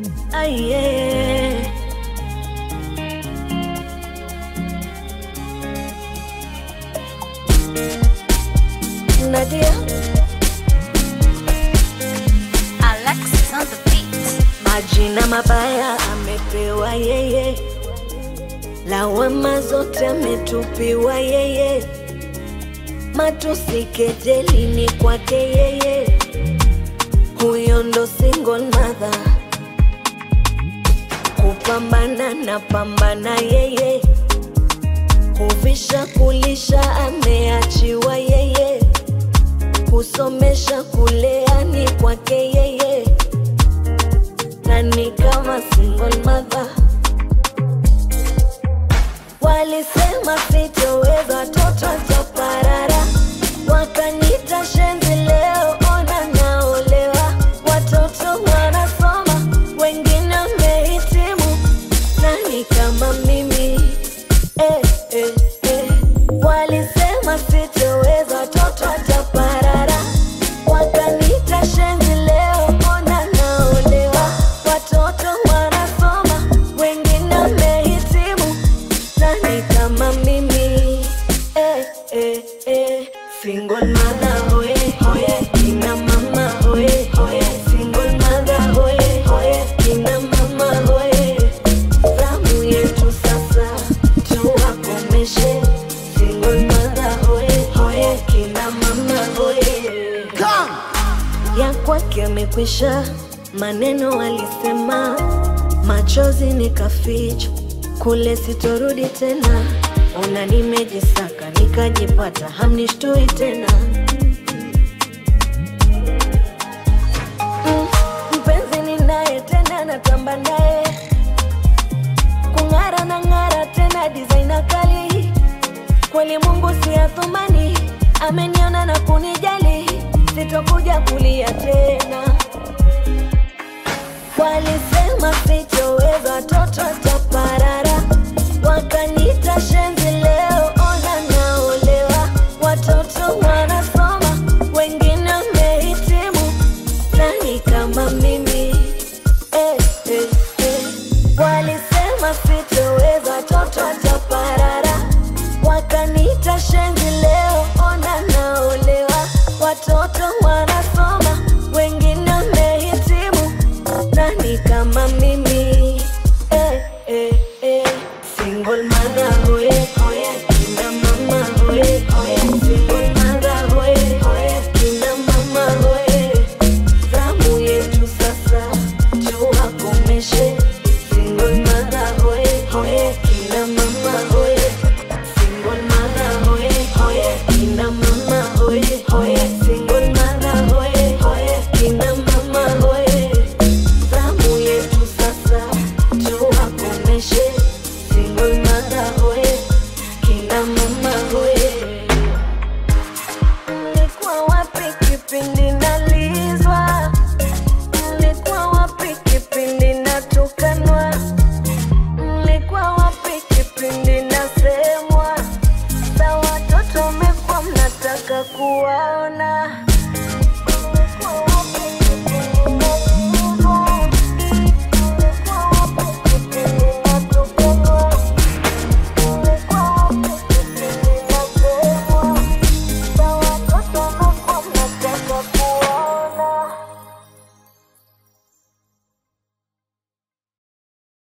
Aye. Nadia, Alexis on the beat. majina mabaya amepewa yeye, lawama zote ametupiwa yeye, matusi kejeli ni kwake yeye, huyo ndo single mother, kupambana na pambana yeye, kuvisha kulisha ameachiwa yeye, kusomesha kulea ni kwake yeye nani kama single mother walisema sitoweza toto chaparara wakanita shenzi leo ona naolewa watoto wanasoma wengine wamehitimu nani kama mimi eh, eh, eh. walisema sitoweza toto chaparara wakanita shenzi leo ona naolewa watoto wanasoma wengine wamehitimu nani kama mimi eh, eh, eh. single mother hoye hoye kina mama hoye hoye single mother hoye hoye kina mama hoye zamu yetu sasa tuwakomeshe single mother hoye hoye kina mama hoye ya kwake amekwisha, maneno alisema, machozi nikaficha, kule sitorudi tena. Ona nimejisaka nikajipata, hamnishtui tena. Mm, mpenzi ninaye tena, natamba naye kung'ara na ng'ara tena, designer kali kweli Mungu si athumani, ameniona na kunijali, sitokuja kulia tena. Walisema sitoweza, toto taparara, wakanita shenzi, leo ona naolewa, watoto wanasoma, wengine wamehitimu, nani kama mimi eh, eh, eh. Walisema sitoweza, toto taparara, wakanita shenzi, leo ona naolewa, watoto wanasoma, wengine wamehitimu, nani kama mimi